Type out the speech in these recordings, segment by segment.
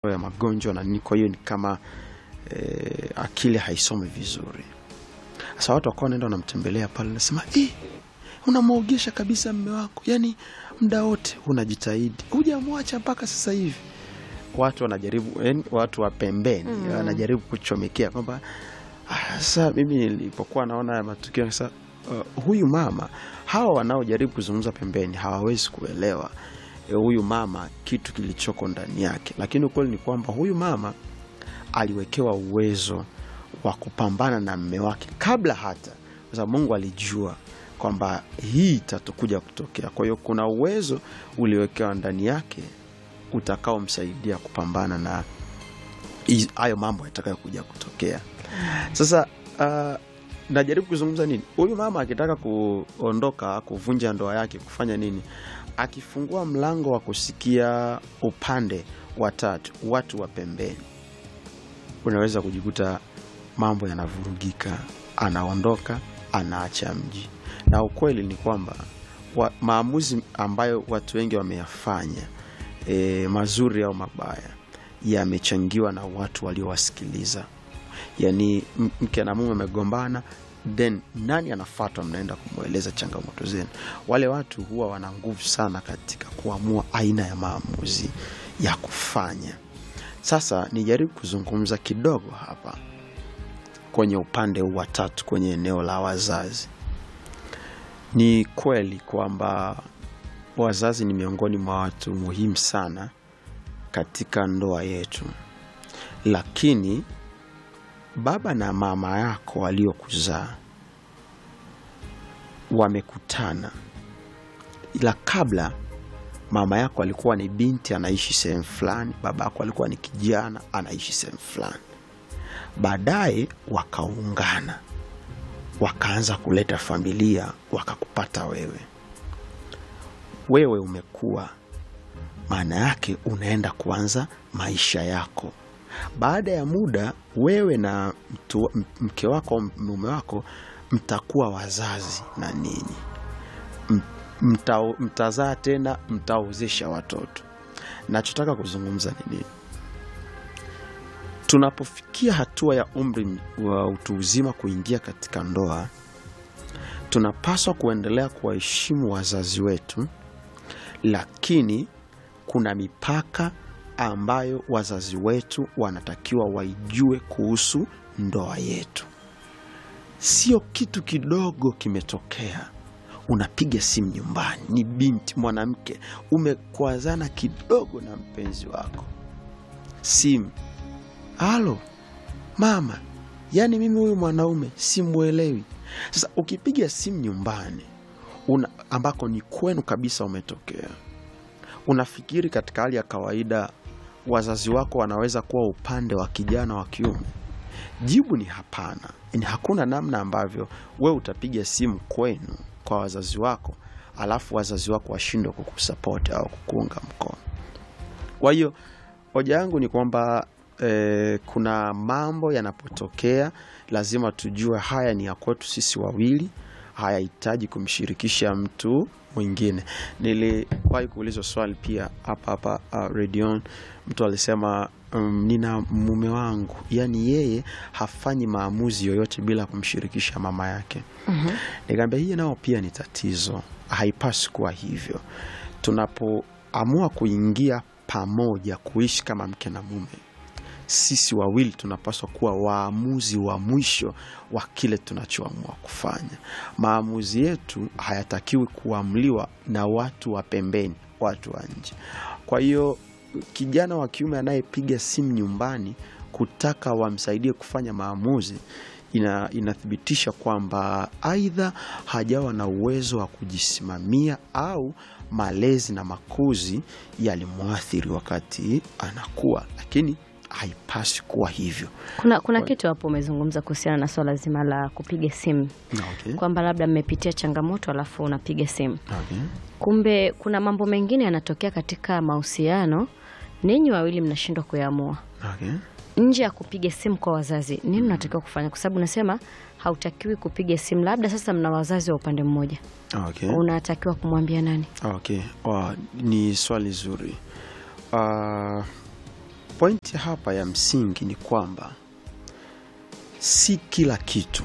ya magonjwa na nini, kwa hiyo ni kama eh, akili haisomi vizuri. Sasa watu wakawa wanaenda wanamtembelea pale, nasema eh, unamwogesha kabisa mme wako, yani muda wote unajitahidi, hujamwacha mpaka sasa hivi. Watu wanajaribu yani, watu wa pembeni Mm. wanajaribu kuchomekea kwamba ah, sasa mimi nilipokuwa naona haya matukio sasa, uh, huyu mama, hawa wanaojaribu kuzungumza pembeni hawawezi kuelewa eh, huyu mama kitu kilichoko ndani yake, lakini ukweli ni kwamba huyu mama aliwekewa uwezo wa kupambana na mme wake kabla hata, kwa sababu Mungu alijua kwamba hii itatukuja kutokea. Kwa hiyo kuna uwezo uliowekewa ndani yake utakaomsaidia kupambana na hizi- hayo mambo yatakayokuja kutokea. Sasa uh, najaribu kuzungumza nini, huyu mama akitaka kuondoka, kuvunja ndoa yake, kufanya nini, akifungua mlango wa kusikia upande wa tatu, watu wa pembeni, unaweza kujikuta mambo yanavurugika, anaondoka, anaacha mji. Na ukweli ni kwamba wa, maamuzi ambayo watu wengi wameyafanya e, mazuri au mabaya yamechangiwa na watu waliowasikiliza. Yaani m- mke na mume wamegombana, then nani anafuatwa? Mnaenda kumweleza changamoto zenu. Wale watu huwa wana nguvu sana katika kuamua aina ya maamuzi ya kufanya. Sasa nijaribu kuzungumza kidogo hapa kwenye upande huu wa tatu, kwenye eneo la wazazi. Ni kweli kwamba wazazi ni miongoni mwa watu muhimu sana katika ndoa yetu, lakini baba na mama yako waliokuzaa wamekutana, ila kabla mama yako alikuwa ni binti anaishi sehemu fulani, baba yako alikuwa ni kijana anaishi sehemu fulani. Baadaye wakaungana, wakaanza kuleta familia, wakakupata wewe. Wewe umekuwa, maana yake unaenda kuanza maisha yako. Baada ya muda, wewe na mtu, m- mke wako au mume wako mtakuwa wazazi na ninyi M- mta, mtazaa tena, mtaozesha watoto. Nachotaka kuzungumza ni nini? Tunapofikia hatua ya umri wa utu uzima kuingia katika ndoa, tunapaswa kuendelea kuwaheshimu wazazi wetu, lakini kuna mipaka ambayo wazazi wetu wanatakiwa waijue kuhusu ndoa yetu. Sio kitu kidogo kimetokea, unapiga simu nyumbani, ni binti mwanamke, umekwazana kidogo na mpenzi wako, simu halo mama, yaani mimi huyu mwanaume simwelewi. Sasa ukipiga simu nyumbani una, ambako ni kwenu kabisa umetokea, unafikiri katika hali ya kawaida wazazi wako wanaweza kuwa upande wa kijana wa kiume? Jibu ni hapana. Ni hakuna namna ambavyo wewe utapiga simu kwenu kwa wazazi wako alafu wazazi wako washindwe kukusapoti au kukuunga mkono. Kwa hiyo hoja yangu ni kwamba eh, kuna mambo yanapotokea lazima tujue haya ni ya kwetu sisi wawili, hayahitaji kumshirikisha mtu mwingine. Niliwahi kuulizwa swali pia hapa hapa uh, redion, mtu alisema um, nina mume wangu, yaani yeye hafanyi maamuzi yoyote bila kumshirikisha mama yake. Nikamwambia hii nao pia ni tatizo, haipaswi kuwa hivyo. Tunapoamua kuingia pamoja kuishi kama mke na mume, sisi wawili tunapaswa kuwa waamuzi wa mwisho wa kile tunachoamua kufanya. Maamuzi yetu hayatakiwi kuamliwa na watu wa pembeni, watu wa nje. Kwa hiyo kijana wa kiume anayepiga simu nyumbani kutaka wamsaidie kufanya maamuzi ina, inathibitisha kwamba aidha hajawa na uwezo wa kujisimamia au malezi na makuzi yalimwathiri wakati anakuwa, lakini haipaswi kuwa hivyo. Kuna, kuna Kwa- kitu hapo umezungumza kuhusiana na swala zima la kupiga simu Okay. kwamba labda mmepitia changamoto alafu unapiga simu. Okay. Kumbe kuna mambo mengine yanatokea katika mahusiano, ninyi wawili mnashindwa kuyaamua Okay. nje ya kupiga simu kwa wazazi. Nini unatakiwa kufanya? Kwa sababu unasema hautakiwi kupiga simu, labda sasa mna wazazi wa upande mmoja, Okay. unatakiwa kumwambia nani? Okay. Oh, ni swali zuri. Uh, pointi hapa ya msingi ni kwamba si kila kitu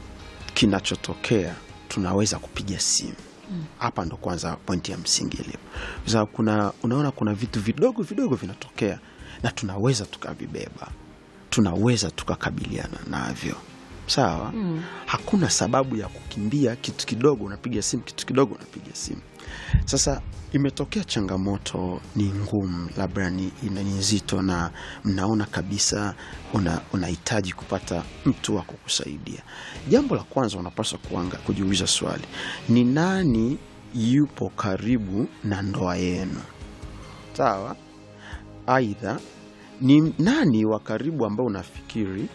kinachotokea tunaweza kupiga simu hapa ndo kwanza pointi ya msingi ilipo kwa sababu kuna unaona kuna vitu vidogo vidogo vinatokea na tunaweza tukavibeba tunaweza tukakabiliana navyo sawa mm. hakuna sababu ya kukimbia kitu kidogo unapiga simu kitu kidogo unapiga simu sasa imetokea changamoto ni ngumu labda ni, ina- ni nzito na mnaona kabisa una- unahitaji kupata mtu wa kukusaidia jambo la kwanza unapaswa kuanga kujiuliza swali ni nani yupo karibu na ndoa yenu sawa aidha ni nani wa karibu ambao unafikiri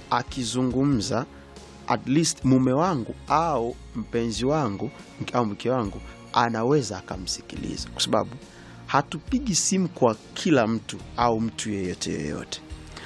akizungumza at least mume wangu au mpenzi wangu mke- au mke wangu anaweza akamsikiliza kwa sababu hatupigi simu kwa kila mtu au mtu yeyote yeyote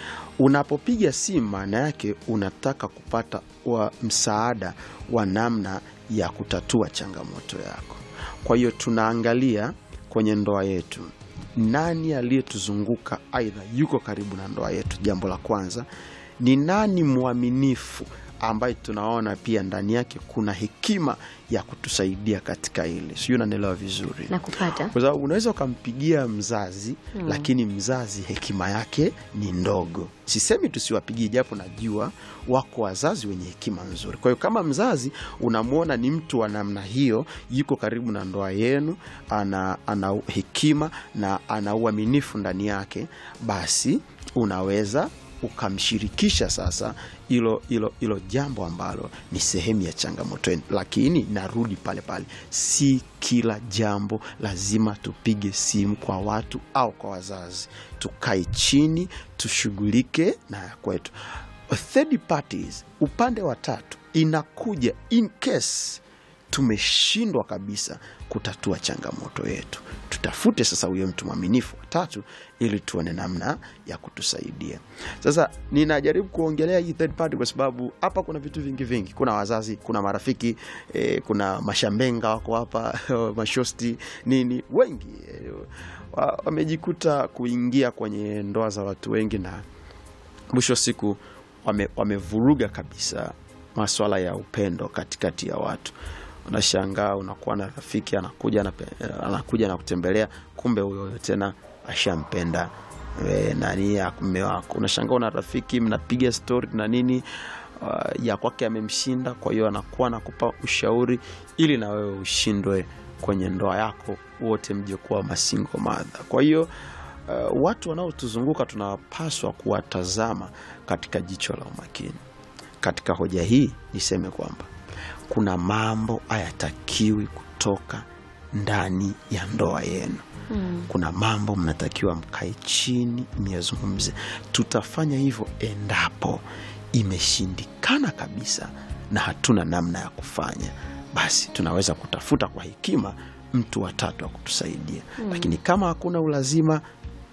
unapopiga simu maana yake unataka kupata wa msaada wa namna ya kutatua changamoto yako kwa hiyo tunaangalia kwenye ndoa yetu nani aliyetuzunguka aidha yuko karibu na ndoa yetu jambo la kwanza ni nani mwaminifu ambaye tunaona pia ndani yake kuna hekima ya kutusaidia katika hili sijui unanielewa vizuri na kupata kwa sababu unaweza ukampigia mzazi mm. lakini mzazi hekima yake ni ndogo sisemi tusiwapigie japo najua wako wazazi wenye hekima nzuri kwa hiyo kama mzazi unamwona ni mtu wa namna hiyo yuko karibu na ndoa yenu ana, ana hekima na ana uaminifu ndani yake basi unaweza ukamshirikisha sasa hilo hilo hilo jambo ambalo ni sehemu ya changamoto yenu lakini narudi pale pale si kila jambo lazima tupige simu kwa watu au kwa wazazi tukae chini tushughulike na ya kwetu third parties upande wa tatu inakuja in case tumeshindwa kabisa kutatua changamoto yetu tutafute sasa huyo mtu mwaminifu watatu ili tuone namna ya kutusaidia sasa ninajaribu kuongelea hii third party kwa sababu hapa kuna vitu vingi vingi kuna wazazi kuna marafiki eh, kuna mashambenga wako hapa mashosti nini wengi eh, wa- wamejikuta kuingia kwenye ndoa za watu wengi na mwisho wa siku wame- wamevuruga kabisa maswala ya upendo katikati ya watu unashangaa unakuwa na rafiki anakuja anape- anakuja na kutembelea kumbe huyo tena ashampenda e, nani ya mme wako unashangaa una rafiki mnapiga stori na nini uh, ya kwake amemshinda kwa hiyo anakuwa nakupa ushauri ili na wewe ushindwe kwenye ndoa yako wote mje kuwa masingo madha kwa hiyo uh, watu wanaotuzunguka tunapaswa kuwatazama katika jicho la umakini katika hoja hii niseme kwamba kuna mambo hayatakiwi kutoka ndani ya ndoa yenu mm. kuna mambo mnatakiwa mkae chini myazungumze tutafanya hivyo endapo imeshindikana kabisa na hatuna namna ya kufanya basi tunaweza kutafuta kwa hekima mtu watatu wa kutusaidia mm. lakini kama hakuna ulazima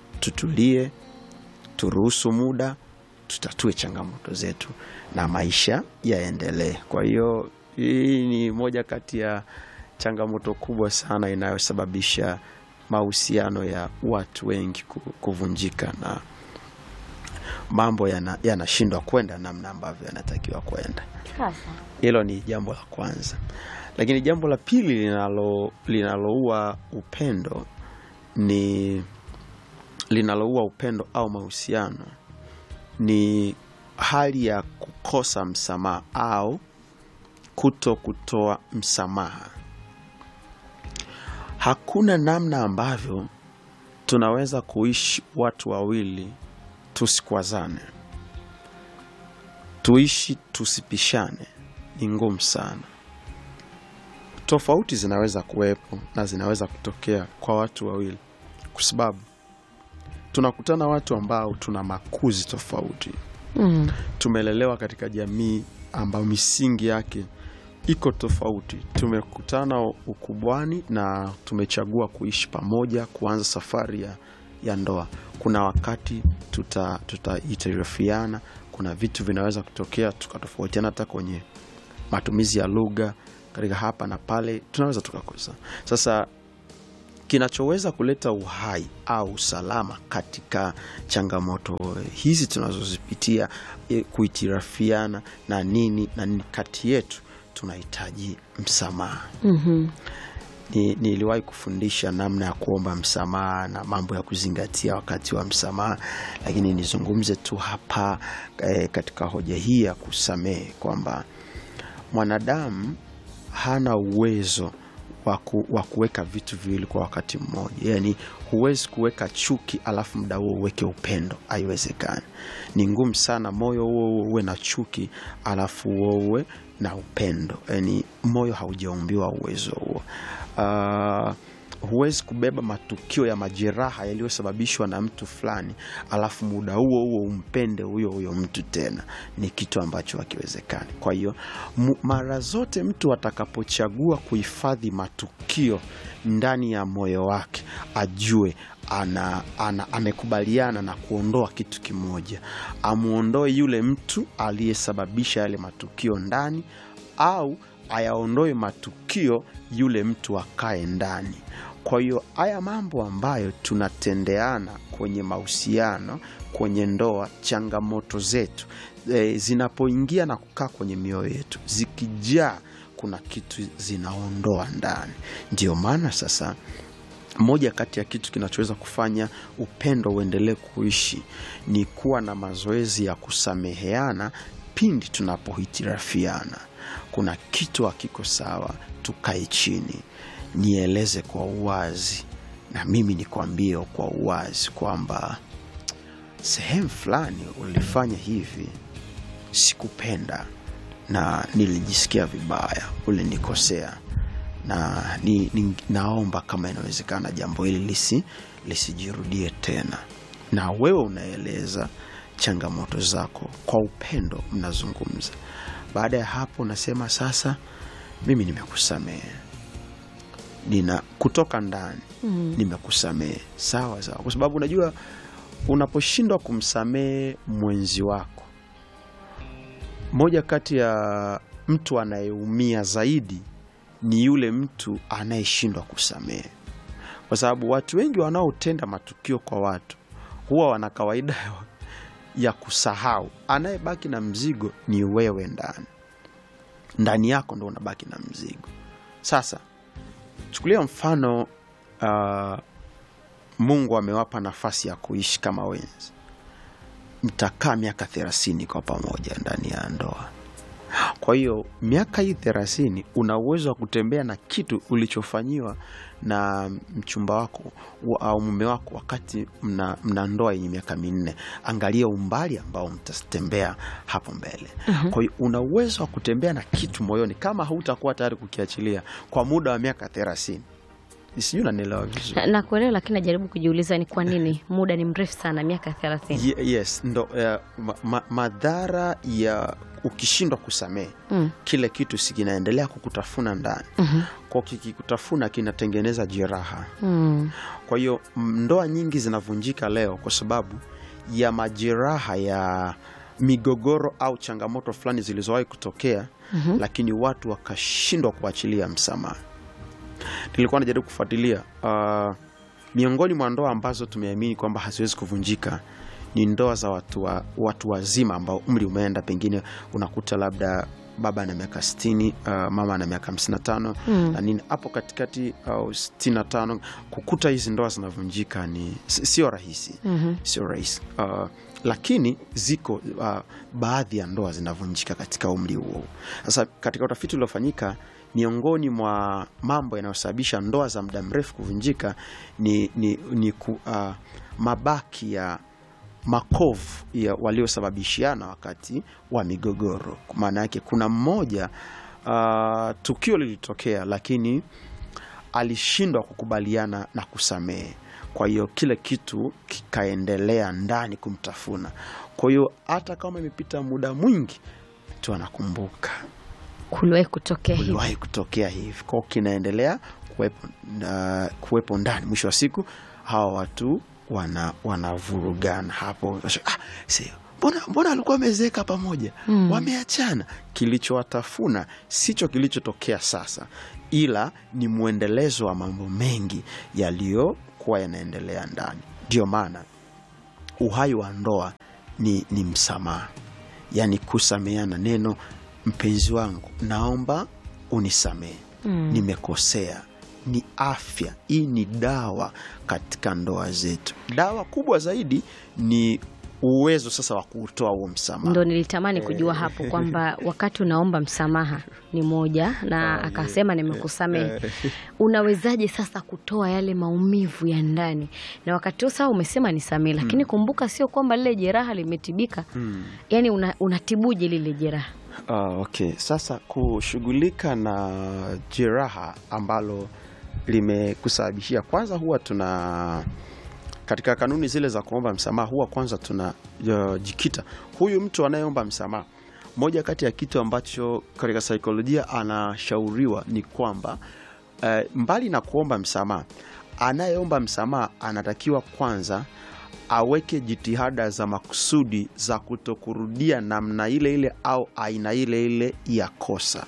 tutulie turuhusu muda tutatue changamoto zetu na maisha yaendelee kwa hiyo hii ni moja kati ya changamoto kubwa sana inayosababisha mahusiano ya watu wengi ku- kuvunjika na mambo yana- yanashindwa kwenda namna ambavyo yanatakiwa kwenda Sasa hilo ni jambo la kwanza lakini jambo la pili linalo linaloua upendo ni linaloua upendo au mahusiano ni hali ya kukosa msamaha au kuto kutoa msamaha hakuna namna ambavyo tunaweza kuishi watu wawili tusikwazane tuishi tusipishane ni ngumu sana tofauti zinaweza kuwepo na zinaweza kutokea kwa watu wawili kwa sababu tunakutana watu ambao tuna makuzi tofauti mm. tumelelewa katika jamii ambayo misingi yake iko tofauti tumekutana ukubwani na tumechagua kuishi pamoja kuanza safari ya, ya ndoa kuna wakati tutaitarifiana tuta kuna vitu vinaweza kutokea tukatofautiana hata kwenye matumizi ya lugha katika hapa na pale tunaweza tukakosa sasa kinachoweza kuleta uhai au usalama katika changamoto hizi tunazozipitia, e, kuitirafiana na nini na nini kati yetu, tunahitaji msamaha. Mhm. Ni, niliwahi kufundisha namna ya kuomba msamaha na mambo ya kuzingatia wakati wa msamaha, lakini nizungumze tu hapa eh, katika hoja hii ya kusamehe kwamba mwanadamu hana uwezo wa ku- wa kuweka vitu viwili kwa wakati mmoja. Yani huwezi kuweka chuki alafu muda huo uweke upendo, haiwezekani. Ni ngumu sana moyo huo huo uwe na chuki alafu huo uwe na upendo. Yani moyo haujaumbiwa uwezo huo. Ah, huwezi kubeba matukio ya majeraha yaliyosababishwa na mtu fulani alafu muda huo huo umpende huyo huyo mtu tena, ni kitu ambacho hakiwezekani. Kwa hiyo mu- mara zote mtu atakapochagua kuhifadhi matukio ndani ya moyo wake, ajue ana, ana, amekubaliana na kuondoa kitu kimoja, amuondoe yule mtu aliyesababisha yale matukio ndani au ayaondoe matukio yule mtu akae ndani. Kwa hiyo haya mambo ambayo tunatendeana kwenye mahusiano, kwenye ndoa, changamoto zetu e, zinapoingia na kukaa kwenye mioyo yetu, zikijaa, kuna kitu zinaondoa ndani. Ndio maana sasa moja kati ya kitu kinachoweza kufanya upendo uendelee kuishi ni kuwa na mazoezi ya kusameheana pindi tunapohitirafiana. Kuna kitu hakiko sawa, tukae chini, nieleze kwa uwazi na mimi nikwambie kwa uwazi kwamba sehemu fulani ulifanya hivi, sikupenda na nilijisikia vibaya, ulinikosea na ni, ni, naomba kama inawezekana jambo hili lisi lisijirudie tena. Na wewe unaeleza changamoto zako kwa upendo, mnazungumza. Baada ya hapo, unasema sasa, mimi nimekusamehe, nina kutoka ndani nimekusamehe. Sawa sawa, kwa sababu unajua unaposhindwa kumsamehe mwenzi wako, moja kati ya mtu anayeumia zaidi ni yule mtu anayeshindwa kusamehe, kwa sababu watu wengi wanaotenda matukio kwa watu huwa wana kawaida ya kusahau. Anayebaki na mzigo ni wewe ndani ndani yako, ndo unabaki na mzigo. Sasa chukulia mfano uh, Mungu amewapa nafasi ya kuishi kama wenzi, mtakaa miaka thelathini kwa pamoja ndani ya ndoa. Kwa hiyo miaka hii thelathini una uwezo wa kutembea na kitu ulichofanyiwa na mchumba wako wa- au mume wako wakati mna, mna ndoa yenye miaka minne. Angalia umbali ambao mtatembea hapo mbele. Kwa hiyo una uwezo wa kutembea na kitu moyoni kama hautakuwa tayari kukiachilia kwa muda wa miaka thelathini. Sijui unanielewa vizuri. Na- Nakuelewa, lakini najaribu kujiuliza ni kwa nini muda ni mrefu sana, miaka thelathini. Ye- yes ndo eh, ma, ma, madhara ya ukishindwa kusamehe Mm. kile kitu si kinaendelea kukutafuna ndani Mhm. kwa kikikutafuna kinatengeneza jeraha Mm. kwa hiyo m- ndoa nyingi zinavunjika leo kwa sababu ya majeraha ya migogoro au changamoto fulani zilizowahi kutokea lakini watu wakashindwa kuachilia msamaha nilikuwa najaribu kufuatilia uh, miongoni mwa ndoa ambazo tumeamini kwamba haziwezi kuvunjika ni ndoa za watu, wa, watu wazima ambao umri umeenda pengine unakuta labda baba ana miaka sitini uh, mama ana miaka hamsini na tano Mm. na nini hapo katikati au sitini na tano kukuta hizi ndoa zinavunjika ni si- sio rahisi Mhm. sio rahisi uh, lakini ziko uh, baadhi ya ndoa zinavunjika katika umri huo sasa katika utafiti uliofanyika miongoni mwa mambo yanayosababisha ndoa za muda mrefu kuvunjika ni, ni, ni ku, uh, mabaki ya makovu ya waliosababishiana wakati wa migogoro maana yake kuna mmoja uh, tukio lilitokea lakini alishindwa kukubaliana na kusamehe kwa hiyo kile kitu kikaendelea ndani kumtafuna kwa hiyo hata kama imepita muda mwingi tu anakumbuka Kuliwahi kutokea hivi. uliwahi kutokea hivi kwao kinaendelea kuwepo, na, kuwepo ndani mwisho wa siku hawa watu wana wanavurugana hapo ah, si, mbona mbona alikuwa amezeeka pamoja Mm. wameachana kilichowatafuna sicho kilichotokea sasa ila ni mwendelezo wa mambo mengi yaliyokuwa yanaendelea ndani ndio maana uhai wa ndoa ni, ni msamaha yaani kusameana neno mpenzi wangu naomba unisamehe Mm. nimekosea ni afya hii ni dawa katika ndoa zetu dawa kubwa zaidi ni uwezo sasa wa kutoa huo msamaha ndo nilitamani kujua hapo kwamba wakati unaomba msamaha ni moja na akasema nimekusamehe unawezaje sasa kutoa yale maumivu ya ndani na wakati huo sawa umesema nisamehe lakini kumbuka sio kwamba lile jeraha limetibika yaani una, unatibuje lile jeraha Ah, okay. Sasa kushughulika na jeraha ambalo limekusababishia, kwanza huwa tuna katika kanuni zile za kuomba msamaha, huwa kwanza tunajikita huyu mtu anayeomba msamaha. Moja kati ya kitu ambacho katika saikolojia anashauriwa ni kwamba eh, mbali na kuomba msamaha, anayeomba msamaha anatakiwa kwanza aweke jitihada za makusudi za kutokurudia namna ile ile au aina ile ile ya kosa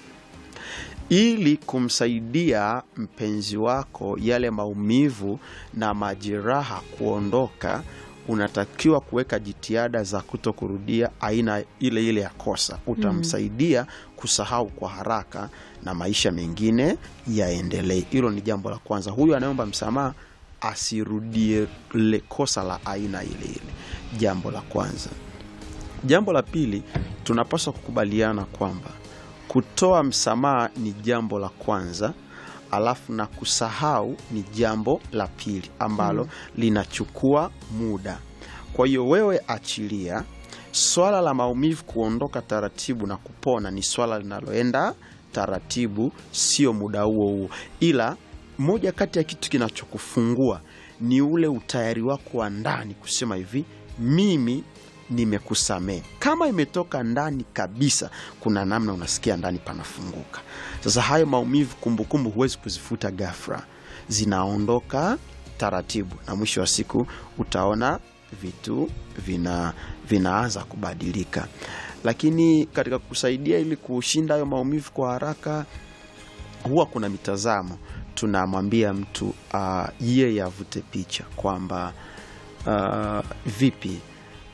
ili kumsaidia mpenzi wako yale maumivu na majeraha kuondoka unatakiwa kuweka jitihada za kuto kurudia aina ile ile ya kosa utamsaidia kusahau kwa haraka na maisha mengine yaendelee hilo ni jambo la kwanza huyu anayeomba msamaha asirudie le kosa la aina ile ile jambo la kwanza jambo la pili tunapaswa kukubaliana kwamba kutoa msamaha ni jambo la kwanza alafu na kusahau ni jambo la pili ambalo linachukua muda kwa hiyo wewe achilia swala la maumivu kuondoka taratibu na kupona ni swala linaloenda taratibu sio muda huo huo ila moja kati ya kitu kinachokufungua ni ule utayari wako wa ndani kusema hivi mimi nimekusamehe kama imetoka ndani kabisa kuna namna unasikia ndani panafunguka sasa hayo maumivu kumbukumbu huwezi kuzifuta gafra zinaondoka taratibu na mwisho wa siku utaona vitu vina vinaanza kubadilika lakini katika kusaidia ili kushinda hayo maumivu kwa haraka huwa kuna mitazamo tunamwambia mtu uh, yeye avute picha kwamba uh, vipi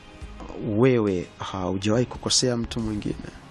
wewe haujawahi kukosea mtu mwingine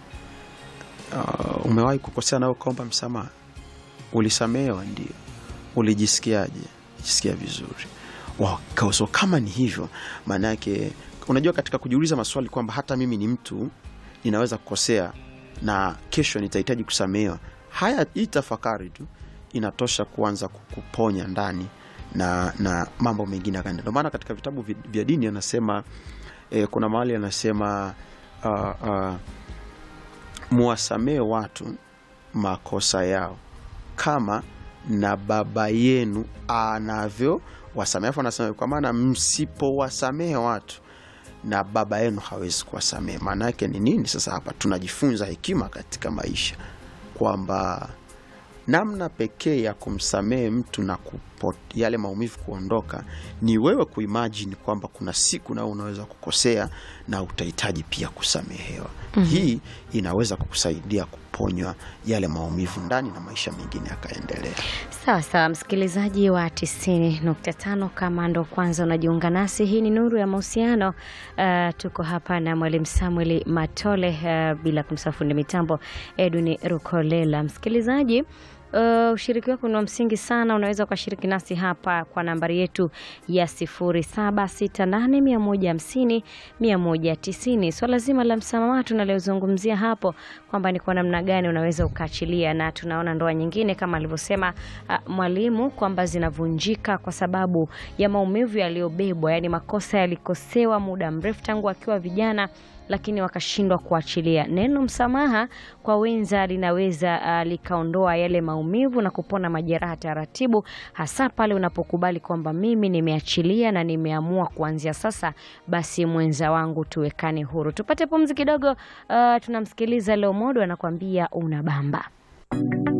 uh, umewahi kukosea nawe ukaomba msamaha ulisamehewa ndio ulijisikiaje jisikia vizuri wow, so kama ni hivyo maana yake unajua katika kujiuliza maswali kwamba hata mimi ni mtu ninaweza kukosea na kesho nitahitaji kusamehewa haya hii tafakari tu inatosha kuanza kuponya ndani na na mambo mengine yakaenda ndio maana katika vitabu vi- vya dini anasema eh, kuna mahali anasema uh, uh, muwasamehe watu makosa yao kama na baba yenu anavyo wasamehe afu anasema kwa maana msipowasamehe watu na baba yenu hawezi kuwasamehe maana yake ni nini sasa hapa tunajifunza hekima katika maisha kwamba namna pekee ya kumsamehe mtu na kupo, yale maumivu kuondoka ni wewe kuimajini kwamba kuna siku nao unaweza kukosea na utahitaji pia kusamehewa mm-hmm. hii inaweza kukusaidia kuponywa yale maumivu ndani na maisha mengine yakaendelea Sawa sawa, msikilizaji wa 90.5, kama ndo kwanza unajiunga nasi, hii ni Nuru ya Mahusiano. Uh, tuko hapa na Mwalimu Samuel Matole, uh, bila kumsahau fundi mitambo Edwin Rukolela. Msikilizaji Uh, ushiriki wako ni wa msingi sana. Unaweza ukashiriki nasi hapa kwa nambari yetu ya 0768150190. Swala zima la msamaha tunaliozungumzia hapo kwamba ni kwa namna gani unaweza ukaachilia, na tunaona ndoa nyingine kama alivyosema uh, mwalimu kwamba zinavunjika kwa sababu ya maumivu yaliyobebwa, yaani makosa yalikosewa muda mrefu tangu akiwa vijana lakini wakashindwa kuachilia. Neno msamaha kwa wenza linaweza uh, likaondoa yale maumivu na kupona majeraha taratibu, hasa pale unapokubali kwamba mimi nimeachilia na nimeamua kuanzia sasa, basi mwenza wangu tuwekane huru. Tupate pumzi kidogo. Uh, tunamsikiliza Leo Modo anakuambia unabamba.